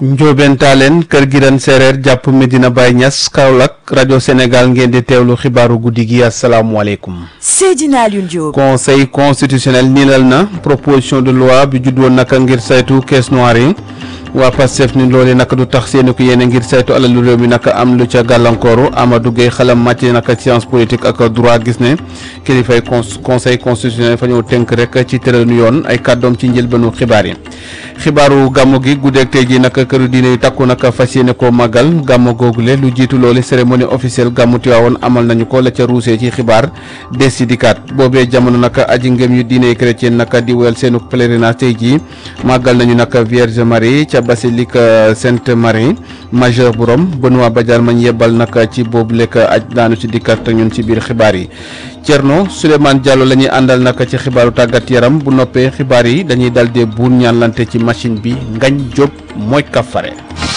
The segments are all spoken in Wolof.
Ndiobène Tallene Kër Giran Séeréer jàpp Medina Baye Niass Kaolack rajo Sénégal ngeen di teewlu xibaaru guddi gi asalaamualeykum. Seydina Alioune Diop. conseil constitutionnel niilal na proposition de loi bi juddoon naka ngir saytu caisse noire yi waa Pastef ni loolu naka du tax seeni ko yéene ngir saytu alalu réew mi naka am lu ca gàllankooru Amadou Gueye xalam màcc naka science politique ak droit gis ne kilifay conseil constitutionnel fa ñëw tënk rek ci tëralinu yoon ay kàddoom ci njëlbeenu xibaar yi. xibaaru gàmmu gi guddeeg tey ji naka këru diine yu takku naka fas yéene koo màggal gàmmu googule lu jiitu loolu cérémonie officielle gàmmu Tiwaawoon amal nañu ko la ca ruusee ci xibaar des si dikkaat boobee jamono naka aji ngëm yu diine chrétien naka di woyal seenu pèlerinage tey jii màggal nañu naka Vierge Marie ca basilique Sainte Marie majeure bu Rome Benoît Badiane mañ yebbal naka ci boobu lekk aj daanu ci dikkaat ak ñun ci biir xibaar yi Thierno Souleymane Diallo la ñuy àndal naka ci xibaaru tàggat yaram bu noppee xibaar yi dañuy dal dee buur ñaanlante ci machine bi Ngañ Diop mooy kafare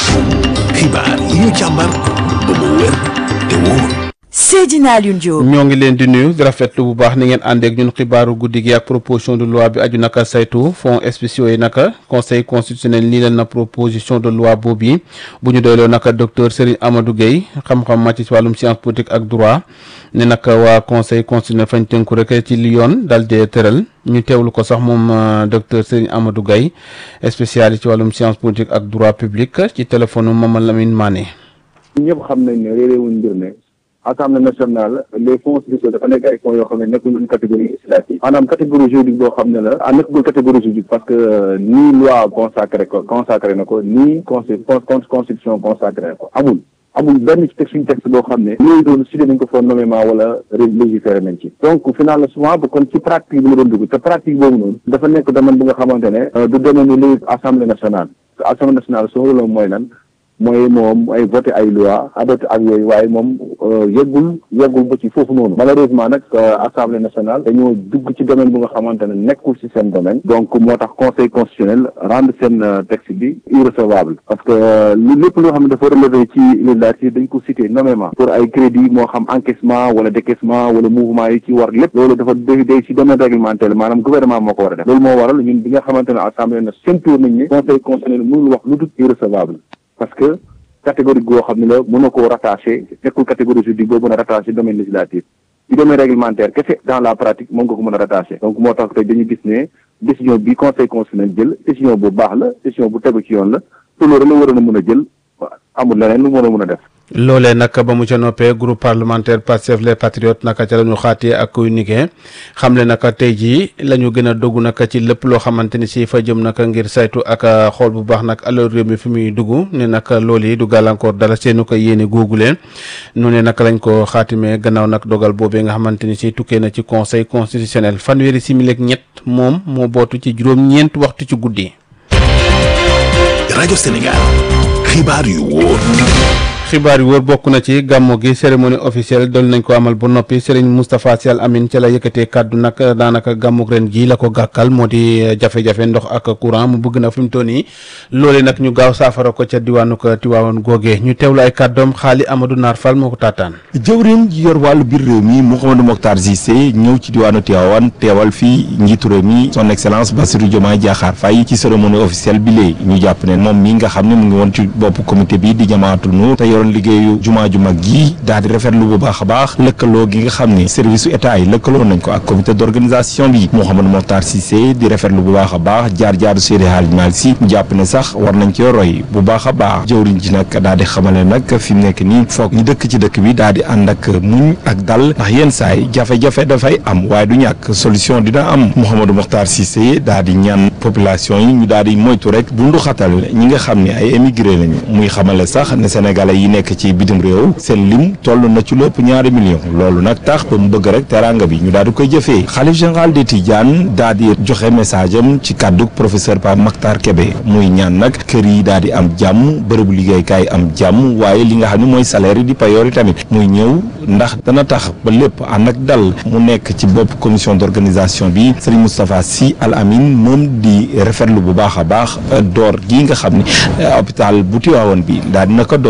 xibaar yi ñu càmbar ba mu wér te wóor Seydina Alioune Diop. ñoo ngi leen di nuyu di rafetlu bu baax ni ngeen àndeek ñun xibaaru guddi gi ak proposition de loi bi aju naka saytu fonds spéciaux yi naka conseil constitutionnel nii leen na proposition de loi boobu yi bu ñu doyloo naka docteur Serigne Amadou Gueye xam-xam màcc ci wàllum science politique ak droit ne naka waa conseil constitutionnel fañ tënku rek ci li yoon dal dee tëral ñu teewlu ko sax moom docteur Serigne Amadou Gueye spécialiste ci wàllum science politique ak droit public ci téléphone Mamadou Lamine Mané. ñëpp xam nañ ne réeréewuñ mbir ne assemblée nationale les fonds spéciaux dafa nekk ay fonds yoo xam ne nekkul une catégorie législative maanaam catégorie juridique boo xam ne la ah nekkul catégorie juridique parce que nii loi consacré ko consacré na ko nii consti constitution consacré na ko amul amul benn ci texte suñu texte boo xam ne loolu doon cité nañ ko fa nommément wala légiféré nañ ci donc finalement souvent bu kon ci pratique bi la doon dugg te pratique boobu noonu dafa nekk domaine bu nga xamante ne du domaine lu assemblée nationale assemblée nationale soo rôle mooy lan mooy moom ay voté ay loi adopté ak yooyu waaye moom yeggul yeggul ba ci foofu noonu malheureusement nag assemblée nationale dañoo dugg ci domaine bu nga xamante ne nekkul ci seen domaine donc moo tax conseil constitutionnel rendre seen texte bi irrecevable parce que lu lépp loo xam ne dafa relevé ci législative dañ ko cité nommément pour ay crédit moo xam encaissement wala décaissement wala mouvement yi ci war lépp loolu dafa day day ci domaine réglementaire maanaam gouvernement moo ko war a def loolu moo waral ñun bi nga xamante ne assemblée na seen tour nañ ne conseil constitutionnel mënul wax lu dul irrecevable parce que catégorie goo xam ne la mën na koo rattaché nekkul catégorie juridique boo mën a rattaché domaine législatif ci domaine réglementaire kese dans la pratique moom nga ko mën a rattaché donc moo tax tey dañu gis ne décision bi conseil constitutionnel jël décision bu baax la décision bu tegu ci yoon la te loolu la waroon a mën a jël amul leneen lu mën a mën a def loolee nag ba mu ca noppee groupe parlementaire Pastef les patriotes naka ca la ñu xaatee ak kuy nigee xam le naka tey jii la ñu gën a dogg naka ci lépp loo xamante ni si fa jëm naka ngir saytu ak xool bu baax nag alal réew mi fi muy dugg ne naka loolu yi du gàllankoor dara seenu ko yéene googu leen nu ne naka lañ ko xaatimee gannaaw nag dogal boobee nga xamante ni si tukkee na ci conseil constitutionnel fanweeri simili ak ñett moom moo bootu ci juróom-ñeent waxtu ci guddi. rajo Sénégal xibaar yu wóor. xibaar yu wër bokk na ci gàmmu gi cérémonie officielle doon nañ ko amal bu noppi Serigne Moustapha Sy Al Amine ca la yëkkatee kàddu nag daanaka gàmmug ren gii la ko gàkkal moo di jafe-jafe ndox ak courant mu bëgg na fi mu toll nii loole nag ñu gaaw saafara ko ca diwaanu ko Tiwaawan googee ñu teewlu ay kàddoom xaali Amadou Naar Fall moo ko taataan. jëwriñ ji yor wàllu biir réew mi Mouhamadou Mokhtar Cissé ñëw ci diwaanu Tiwaawan teewal fii njiitu réew mi son excellence Bassirou Diomaye Diakhar Faye ci cérémonie officielle bi léegi ñu jàpp ne moom mi nga xam ne mu ngi woon ci bopp comité bi di jamaatul nu te yoroon liggéeyu jumaa ju mag gi daal di rafetlu bu baax a baax lëkkaloo gi nga xam ne service su état yi lëkkaloo nañ ko ak comité d'organisation bi Mouhamadou Mokhtar Cissé di rafetlu bu baax a baax jaar-jaaru Seydi Hadji Malick Sy jàpp ne sax war nañ cee roy bu baax a baax jëwriñ ji nag daal di xamale nag fi mu nekk nii foog ñu dëkk ci dëkk bi daal di ànd ak muñ ak dal ndax yenn saay jafe-jafe dafay am waaye du ñàkk solution dina am Mouhamadou Mokhtar Cissé daal di ñaan population yi ñu daal di moytu rek bu ndu xatal ñi nga xam ne ay émigré lañu muy xamale sax ne sénégalais yi nekk ci bitim réew seen lim toll na ci lépp ñaari million loolu nag tax ba mu bëgg rek teranga bi ñu daal di koy jëfee xalif général de Tidiane daal di joxe message am ci kàddu professeur Pape Makhtar Kébé muy ñaan nag kër yi daal di am jàmm bërëbu liggéeykaay am jàmm waaye li nga xam ne mooy salaire yi di payoor yi tamit muy ñëw ndax dana tax ba lépp ànd ak dal mu nekk ci bopp commission d'organisation bi Serigne Moustapha Sy Al Amine moom di rafetlu bu baax a baax door gi nga xam ne hôpital bu Tivaouane bi daal dina ko door liggéey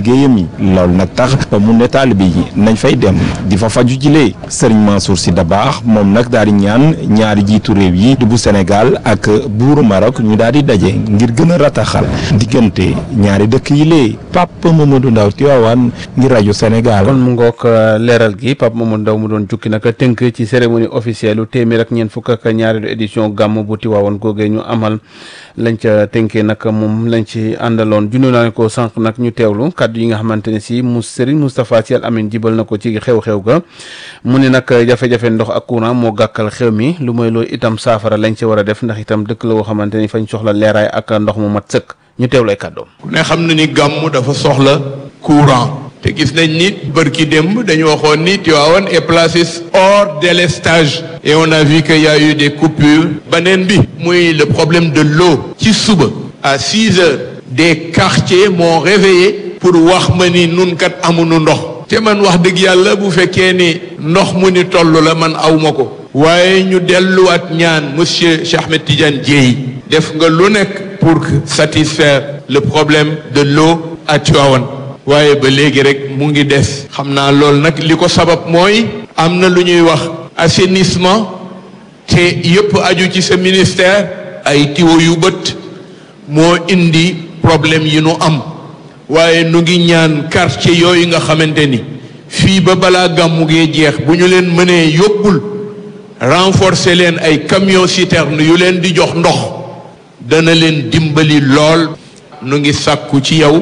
liggéeyam yi loolu nag tax ba mu ne taalibe yi nañ fay dem di fa faju jilee Serigne Mansour Sy Dabakh moom nag daal di ñaan ñaari jiitu réew yi di bu Sénégal ak buuru Maroc ñu daal di daje ngir gën a rataxal diggante ñaari dëkk yi lee Pape Mamadou Ndaw Tivaouane ngir rajo Sénégal. kon mu ngoog leeral gi Pape Mamadou Ndaw mu doon jukki nag tënk ci cérémonie officielle lu téeméer ak ñeent fukk ak ñaareelu édition gàmm bu Tivaouane googee ñu amal lañ ca tënkee nag moom lañ ci àndaloon junne naa ko sànq nag ñu teewlu kàddu yi nga xamante ne si mu Serigne Moustapha Sy Al Amine jibal na ko ci xew-xew ga mu ne nag jafe-jafe ndox ak courant moo gàkkal xew mi lu mooy loolu itam saafara lañ ci war a def ndax itam dëkk la woo xamante ni fañ soxla leeraay ak ndox mu mat sëkk ñu teewlu ay kàddoom. ku ne xam na ni gàmm dafa soxla courant te gis nañ ni bërki démb dañu waxoon ni Tivaouane est placé hors délestage et on a vu qu'il y a eu des coupures beneen bi muy le problème de l'eau ci suba à six heures des quartiers m'ont réveillé pour wax ma ni nun kat amuñu ndox te man wax dëgg yàlla bu fekkee ni ndox mu ni toll la man awma ko waaye ñu delluwaat ñaan monsieur Cheikh Ahmed Tidiane Dièye def nga lu nekk pour satisfaire le problème de l'eau à Tivaouane waaye ba léegi rek mu ngi des xam naa loolu nag li ko sabab mooy am na lu ñuy wax assainissement te yëpp aju ci sa ministère ay tiwo yu bët moo indi problème yi nu am waaye nu ngi ñaan quartier yooyu nga xamante ni fii ba balaa gàmmu gee jeex bu ñu leen mënee yóbbul renforcer leen ay camion citerne yu leen di jox ndox dana leen dimbali lool nu ngi sàkku ci yow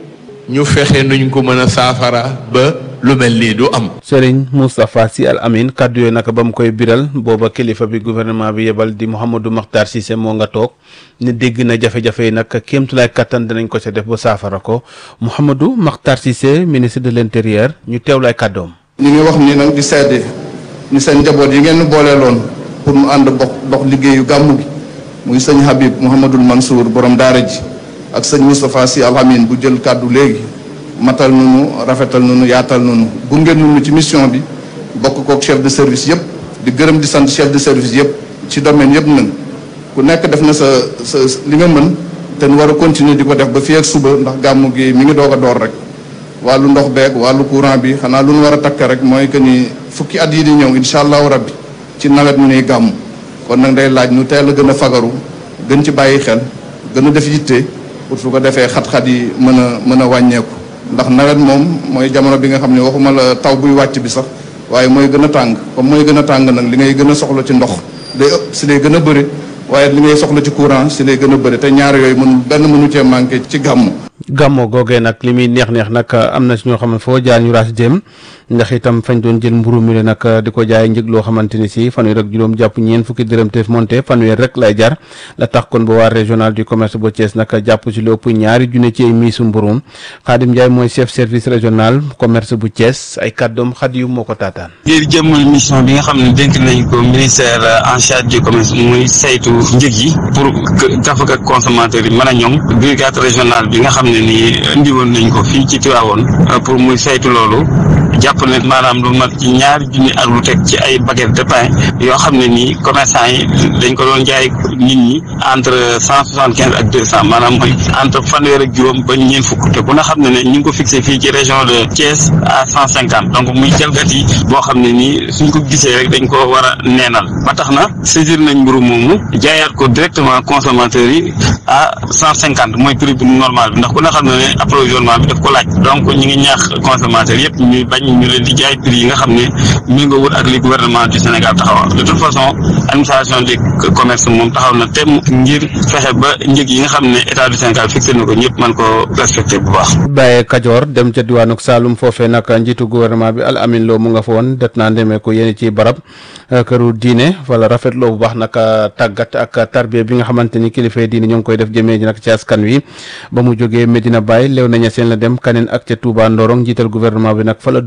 ñu fexe nuñ ko mën a saafara ba lu mel nii du am Serigne Moustapha Sy Al Amine kàddu yooyu naka ba mu koy biral booba kilifa bi gouvernement bi yebal di Mouhamadou Makhtar Cissé moo nga toog ne dégg na jafe-jafe yi nag kéemtulaay kattan danañ ko ca def ba saafara ko Mouhamadou Makhtar Cissé ministre de l'intérieur ñu teewlaay kàddoom. ñu ngi wax ni nag di seede ni seen njaboot yi ngeen booleeloon pour mu ànd bokk dox liggéeyu gàmmu gi muy sëñ Habib Mouhamadul Mansour borom daara ji ak sëñ Moustapha Sy Al Amine bu jël kàddu léegi matal nunu rafetal nunu yaatal nunu gunge nunu ci mission bi bokk kook chef de service yëpp di gërëm di sant chef de service yëpp ci domaine yëpp nag ku nekk def na sa sa li nga mën te nu war a continuer di ko def ba fii ak suba ndax gàmmu gi mi ngi doog a door rek wàllu ndox beeg wàllu courant bi xanaa lu nu war a takk rek mooy que ni fukki at yi di ñëw incha allahu rabbi ci nawet mu nuy gàmm kon nag day laaj nu teel a gën a fagaru gën ci bàyyi xel gën a def yitte pour su ko defee xat-xat yi mën a mën a wàññeeku ndax nawet moom mooy jamono bi nga xam ne waxuma la taw buy wàcc bi sax waaye mooy gën a tàng comme mooy gën a tàng nag li ngay gën a soxla ci ndox day ëpp si lay gën a bëri waaye li ngay soxla ci courant si lay gën a bëri te ñaar yooyu mënul benn mënu cee manqué ci gàmm gàmmo googee nag li muy neex neex nag am na si ñoo xam ne foo jaar ñu raas jëm ndax itam fañ doon jël mburu mi le nag di ko jaay njëg loo xamante ni si fanweer ak juróom jàpp ñeen fukki dërëm te monté fanweer rek lay jar la tax kon ba waa régional du commerce bu Thiès nag jàpp si lu ëpp ñaari junne ci ay miisu mburum Khadim Ndiaye mooy chef service régional commerce bu Thiès ay kàddoom xad yu moo ko taataan ngir jëmmal mission bi nga xam ne dénk nañ ko ministère en charge du commerce muy saytu njëg yi pour gafak ak consommateurs yi mën a ñoŋ brigade régionale bi nga xam ne nii indi woon nañ ko fii ci Tivaouane pour muy saytu loolu jàpp ne maanaam lu mat ci ñaari junni ak lu teg ci ay baguette de pain yoo xam ne nii commerçant yi dañ ko doon jaay nit ñi entre cent soixante quinze ak deux cent maanaam mooy entre fanweer ak juróom ba ñeent fukk te ku na xam ne ne ñu ngi ko fixé fii ci région de Thiès à cent cinquante donc muy jalgati boo xam ne nii suñ ko gisee rek dañ ko war a neenal ba tax na saisir nañ mburu moomu jaayaat ko directement consommateurs yi à cent cinquante mooy prix bu normal bi ndax ku na xam ne ne approvisionnement bi daf ko laaj donc ñu ngi ñaax consommateurs yëpp ñuy bañ ñu leen di jaay prix yi nga xam ne méngoowul ak li gouvernement du Sénégal taxawal de toute façon administration du commerce moom taxaw na tem ngir fexe ba njëg yi nga xam ne état du Sénégal fixé na ko ñëpp mën ko respecté bu baax. bàyyee Kajoor dem ca diwaanuk Saalum foofee nag njiitu gouvernement bi Al Amin Lo mu nga fa woon det naa ndemee ko yéen ci barab këru diine wala rafetloo bu baax nag tàggat ak tarbiya bi nga xamante ni kilifa diine ñoo ngi koy def jëmee ji nag ci askan wi ba mu jógee Medina Baye lew naña seen la dem kaneen ak ca Touba Ndorong njiital gouvernement bi nag fa la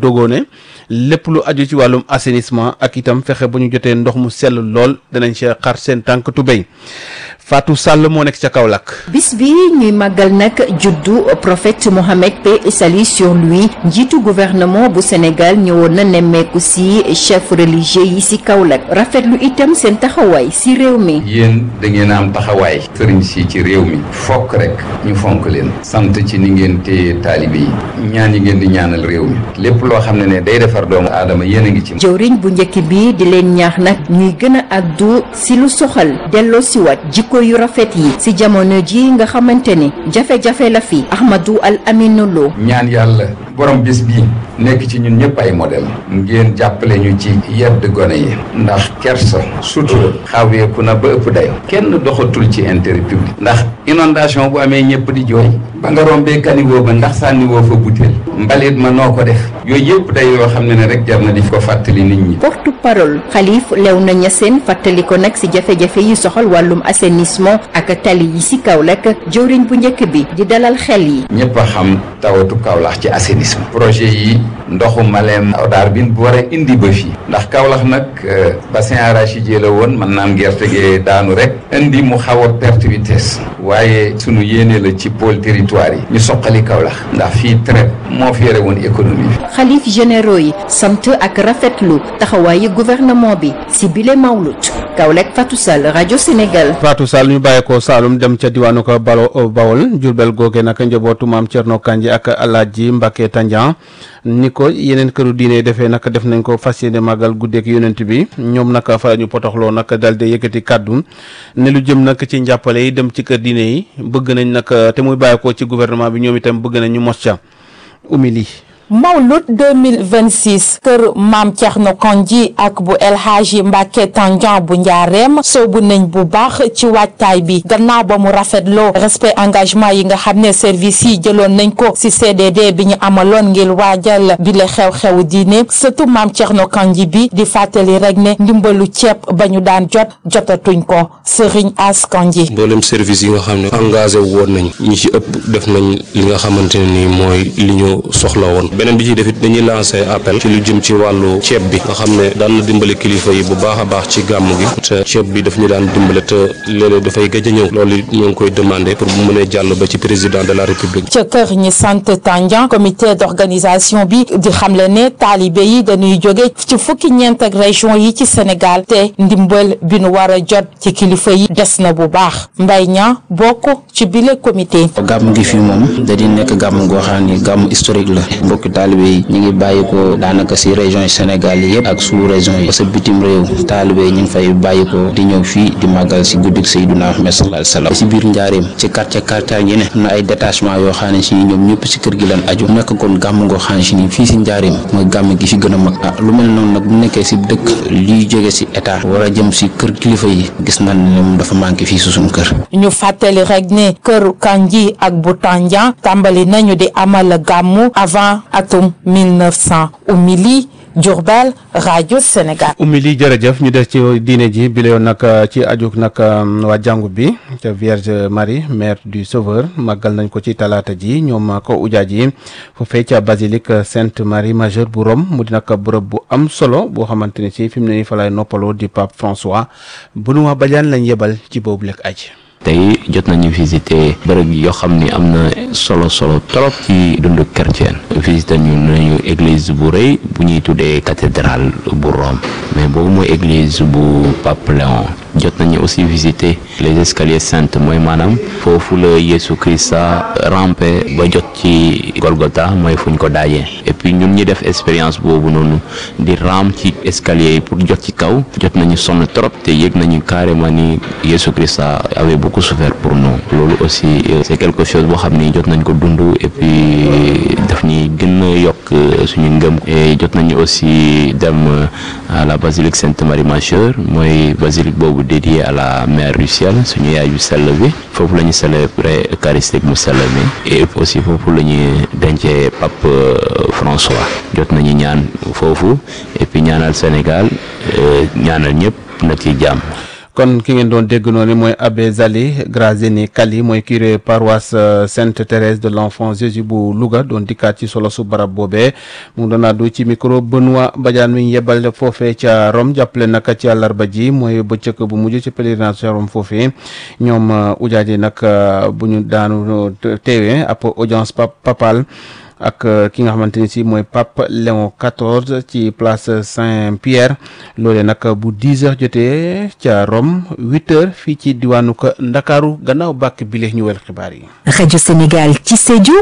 dogoo ne lépp lu aju ci wàllum assainissement ak itam fexe ba ñu jotee ndox mu sell lool danañ ci xar seen tànk tubéy Fatou Sall moo nekk ca Kaolack. bis bi ñuy màggal nag juddu prophète Mohammed paix et salut sur lui njiitu gouvernement bu Sénégal ñëwoon na nemmeeku si chef religieux yi si Kaolack rafetlu itam seen taxawaay si réew mi. yéen da ngeen am taxawaay sëriñ si ci réew mi fokk rek ñu fonk leen sant ci ni ngeen téye taalibe yi ñaan yi ngeen di ñaanal réew mi lépp loo xam ne ne day defar doomu aadama yéen a ngi ci. jëwriñ bu njëkk bi di leen ñaax nag ñuy gën a addu si lu soxal delloo si waat jikko yu rafet yi si jamono ji nga xamante ni jafe-jafe la fi Ahmadou Al Aminu Lo ñaan yàlla borom bis bii nekk ci ñun ñëpp ay modèle ngeen jàppale ñu ci yedd gone yi ndax kersa sutura xaweeku na ba ëpp dayo kenn doxatul ci intérêt public ndax inondation bu amee ñëpp di jooy ba nga rombee kaniwoo ba ndax sànniwoo fa butéel mbalit ma noo ko def yooyu yëpp day yoo xam ne ne rek jar na di ko fàttali nit ñi porte parole xalif Léona Niassène fàttali ko nag si jafe-jafe yi soxal wàllum assainissement ak tali yi si Kaolack jëwriñ bu njëkk bi di dalal xel yi ñëpp a xam tawatu Kaolack ci assainissement projet yi ndoxu Malem Odar bin bu war a indi ba fii ndax Kaolack nag bassin arachidier la woon mën naam gerte gi daanu rek indi mu xaw a perte vitesse waaye sunu yéene la ci pôle territoire yi ñu soqali Kaolack ndax fii traite moo fi yore woon économie bi xalif généraux yi sant ak rafetlu taxawaayu gouvernement bi si bile mawlut Kaolack Fatou Sall rajo Sénégal Fatou Sall ñu bàyyi ko Saalum dem ca diwaanu ko Balo Bawol Jurbel googe nag njabootu maam Thierno Kandji ak Alaaji Mbacke Tandian ni ko yeneen këru diine defee nag def nañ ko fas yéene màggal guddeeg yonent bi ñoom nag fa ñu potoxloo nag dal di yëkkati kàddu ne lu jëm nag ci njàppale yi dem ci kër diine yi bëgg nañ nag te muy bàyyi ko ci gouvernement bi ñoom itam bëgg nañ ñu mos ca umili Mawlud 2026 kër maam Thierno Kandji ak bu El Hadji Mbacke Tandian bu njaareem soobu nañ bu baax ci waajtaay bi gannaaw ba mu rafetloo respect engagement yi nga xam ne service yi jëloon nañ ko ci CDD bi ñu amaloon ngir waajal bi le xew-xewu diine surtout maam Thierno Kandji bi di fàttali rek ne ndimbalu ceeb ba ñu daan jot jotatuñ ko Serigne As Kandji mboolem service yi nga xam ne engagé woon nañ ñi ci ëpp def nañ li nga xamante ne nii mooy li ñu soxla woon beneen bi ci def it dañuy lancé appel ci lu jëm ci wàllu ceeb bi nga xam ne daan na dimbale kilifa yi bu baax a baax ci gàmm gi te ceeb bi daf ñu daan dimbale te léeg-léeg dafay gëj a ñëw loolu ñu ngi koy demandé pour bu mënee jàll ba ci président de la république. ca kër ñi sant Tandian comité d'organisation bi di xamle ne taalibe yi dañuy jóge ci fukki ñeent ak région yi ci Sénégal te ndimbal bi nu war a jot ci kilifa yi des na bu baax mbay ña bokk ci bile comité. gàmm gi fii moom da di nekk gàmm goo xam ni gàmm historique la mbokki taalibe yi ñu ngi bàyyi ko daanaka si région yi Sénégal yi yëpp ak sous région yi parce que bitim réew taalibe yi ñu ngi fay bàyyi ko di ñëw fii di màggal si guddik Seydina Ahmed sallallahu alayhi wasallam si biir njaareem ci quartier quartier yi ne am na ay détachement yoo xam ne si ñoom ñëpp si kër gi lan aju nekk kon gàmm goo xam ne si nii fii si njaareem mooy gàmm gi fi gën a mag ah lu mel noonu nag bu nekkee si dëkk liy jóge si état war a jëm si kër kilifa yi gis nañ ne moom dafa manqué fii si suñu kër ñu fàttali rek ne kër Kandji ak bu Tandian tàmbali nañu di amal gàmmu avant atum 1900 Oumy Diourbel rajo Sénégal. ummi lii jërëjëf ñu des ci diine ji bi la yoon nag ci ajuk nag waa jàngu bi te Vierge Marie mère du Sauveur màggal nañ ko ci talaata ji ñoom ko ujaaj yi foofee ca basilique Sainte Marie Majeure bu Rome mu di nag bërëb bu am solo boo xamante ni si fi mu ne nii fa lay noppaloo di Pape François Benoît Badiane lañ yebal ci boobu lekk aj tey jot nañu visiter bërëb yoo xam ni am na solo solo trop ci dundu chrétien visiter ñu nañu église bu rëy bu ñuy tuddee cathédrale bu Rome mais boobu mooy église bu Pape Léon jot nañu aussi visiter les escaliers saints mooy maanaam foofu la Yesu Christa rampé ba jot ci Golgotha mooy fuñ ko daajee et puis ñun ñi def expérience boobu noonu di ram ci escalier yi pour jot ci kaw jot nañu sonn trop te yëg nañu carrément ni Yesu Christa avait beaucoup souffert pour nous loolu aussi c'est quelque chose boo xam ni jot nañ ko dund et puis daf ñuy gën a yokk suñu ngëm et jot nañu aussi dem à la basilique Sainte Marie Majeure mooy basilique boobu dédié à la mère du ciel suñu yaay yu sell bi foofu la ñu célébrer eucharistique mu sell mi et aussi foofu la ñuy dencee pape François jot nañu ñaan foofu et puis ñaanal Sénégal ñaanal ñëpp na ci jàmm kon ki ngeen doon dégg noonu mooy abbé Zali Grazini Kali mooy curé paroisse Sainte Thérèse de l'Enfant Jésus bu Louga doon dikkaat ci solo su barab boobee mu ngi doon àddu ci micro Benoît Badiane mi yebal foofee ca Rome jàppale naka ci àllarba ji mooy bëccëg bu mujj ci pèlerinage ca Rome foofee ñoom ujaaj yi nag bu ñu daanu teewee ab audience papale ak ki nga xamante ni si mooy pape Léon XIV ci place Saint-Pierre loolee nag bu 10 heures jotee ca Rome 8 heures fii ci diwaanu ko Ndakaaru gannaaw bàkk bile ñu wel xibaar yi. rajo Sénégal ci Sédhiou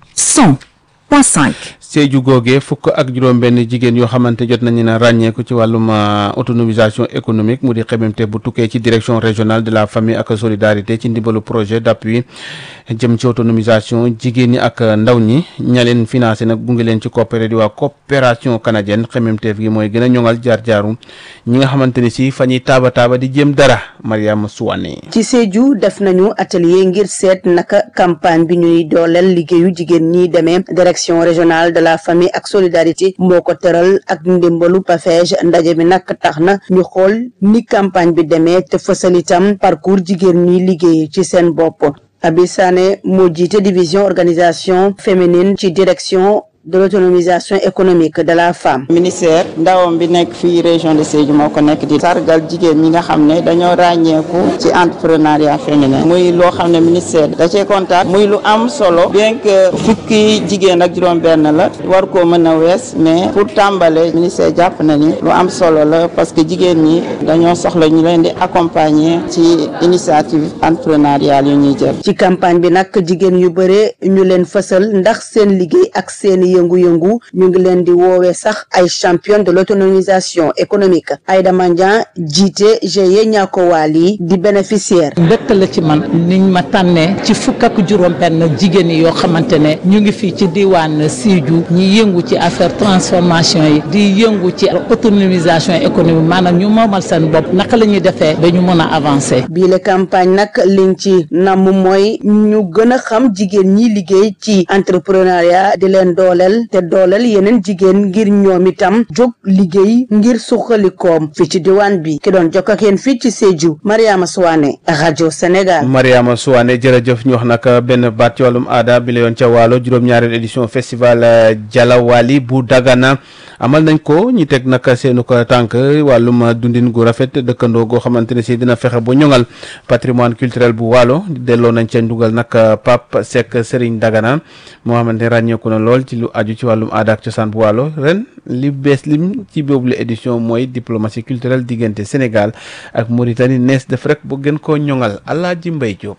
100.5. Sédhiou googee fukk ak juróom-benn jigéen yoo xamante jot nañu ne ràññeeku ci wàllum autonomisation économique mu di xememte bu tukkee ci direction régionale de la famille ak solidarité ci ndimbalu projet d'appui jëm ci autonomisation jigéen ñi ak ndaw ñi ña leen financé nag gunge leen ci coopéré di waa coopération canadienne xememteef gi mooy gën a ñoŋal jaar-jaaru ñi nga xamante ni si fa ñuy taaba taaba di jéem dara Mariama Souane. ci Sédhiou def nañu atelier ngir seet naka campagne bi ñuy dooleel liggéeyu jigéen ñi demee direction régionale de la famille ak solidarité moo ko tëral ak ndimbalu PAFEJ ndaje bi nag tax na ñu xool ni campagne bi demee te fësal itam parcours jigéen ñi liggéey ci seen bopp Abi Sané moo jiite division organisation féminine ci direction de l'autonomisation économique de la femme. ministère ndawam bi nekk fii région de Sédhiou moo ko nekk di sargal jigéen ñi nga xam ne dañoo ràññeeku ci entrepreneuriat féminin muy loo xam ne ministère da cee kontaan muy lu am solo bien que fukki jigéen ak juróom-benn la war koo mën a wees mais pour tàmbale ministère jàpp na ni lu am solo la parce que jigéen ñi dañoo soxla ñu leen di accompagner ci initiative entrepreneuriale yu ñuy jël. ci campagne bi nag jigéen yu bare ñu leen fësal ndax seen liggéey ak seen yëngu-yëngu ñu ngi leen di woowee sax ay championne de l'autonomisation économique Aïda Mandian jiite GIE Niakowaali di bénéficiaire mbégte la ci man niñ ma tànnee ci fukk ak juróom benn jigéen yi yoo xamante ne ñu ngi fii ci diwaan Sédhiou ñi yëngu ci affaire transformation yi di yëngu ci autonomisation économique maanaam ñu moomal seen bopp naka la ñuy defee ba ñu mën a avancer bii la campagne nag liñ ci namm mooy ñu gën a xam jigéen ñi liggéey ci entrepreneuriat di leen dooleel te dooleel yeneen jigéen ngir ñoom itam jóg liggéey ngir suqalikoom fi ci diwaan bi ki doon jokk ak yéen fii ci Sédhiou Mariama Souane rajo Sénégal. Mariama Souane jërëjëf ñu wax nag benn baat ci wàllum aada bi la yoon ca waalo juróom-ñaareel édition festival Jalawali bu Dagana amal nañ ko ñi teg nag seenu ko tànk wàllum dundin gu rafet dëkkandoo goo xamante ne si dina fexe ba ñoŋal patrimoine culturel bu waalo delloo nañ ca ndugal nag Pape Seck Serigne Dagana moo xamante ne ràññeeku na lool ci lu aju ci wàllum aada ak cosaan bu waalo ren li bees lim ci boobu la édition mooy diplomatie culturelle diggante Sénégal ak Mauritanie nees def rek bu gën koo ñoŋal Alaaji Mbay Jóob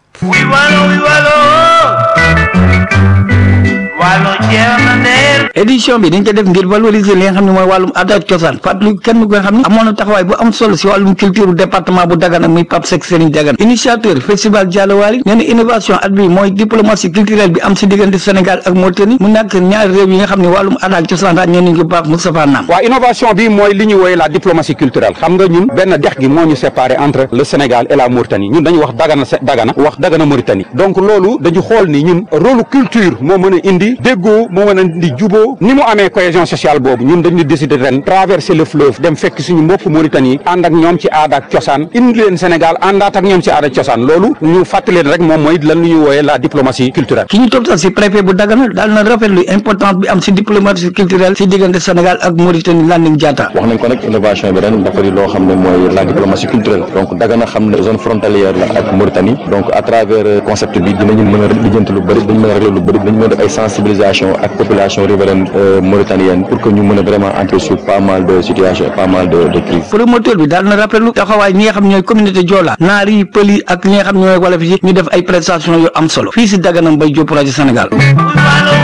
édition bi dañ ko def ngir valoriser li nga xam ne mooy wàllum aada ak cosaan fàttali kenn ku nga xam ne amoon na taxawaay bu am solo si wàllum culture département bu Dagana muy Pape Seck Serigne Dagana initiateur festival Jalawali nee na innovation at bi mooy diplomatie culturelle bi am si diggante Sénégal ak Mauritanie mu nekk ñaari réew yi nga xam ne wàllum aada ak cosaan ràññee nañ ko baax Moustapha Nam waaw innovation bi mooy li ñu wooye la diplomatie culturelle xam nga ñun benn dex gi moo ñu séparé entre le Sénégal et la Mauritanie ñun dañu wax Dagana Dagana wax Dagana Mauritanie donc loolu dañu xool ni ñun rôle culture moo mën a indi déggoo moo mën a indi juboo ni mu amee cohésion sociale boobu ñun dañu décider ren traverser le fleuve dem fekk suñu mbokk Mauritanie ànd ak ñoom ci aada ak cosaan indi leen Sénégal àndaat ak ñoom ci aada ak cosaan loolu ñu fàttali leen rek moom mooy lan lu ñu wooyee la diplomatie culturelle ki ñu toptal si préfet bu Dagana daal na rafetlu importance bi am si diplomatie culturelle si diggante Sénégal ak Mauritanie Landing Diatta wax nañ ko nag innovation bi ren dafa di loo xam ne mooy la diplomatie culturelle donc Dagana xam ne zone frontalière la ak Mauritanie donc à travers concept bi dinañu mën a lijjanti lu bëri dañu mën a régler lu bëri dañu mën a def ay sensibilisation ak population riveraine mauritanienne pour que ñu mën a vraiment entrer sur pas mal de situations pas mal de de crises promoteur bi daal na rafetlu taxawaay ñi nga xam ñooy communauté Joola naar yi pël yi ak ñi nga xam ñooy wolof yi ñu def ay prestations yu am solo fii si Dagana Mbaye Diop rajo Sénégal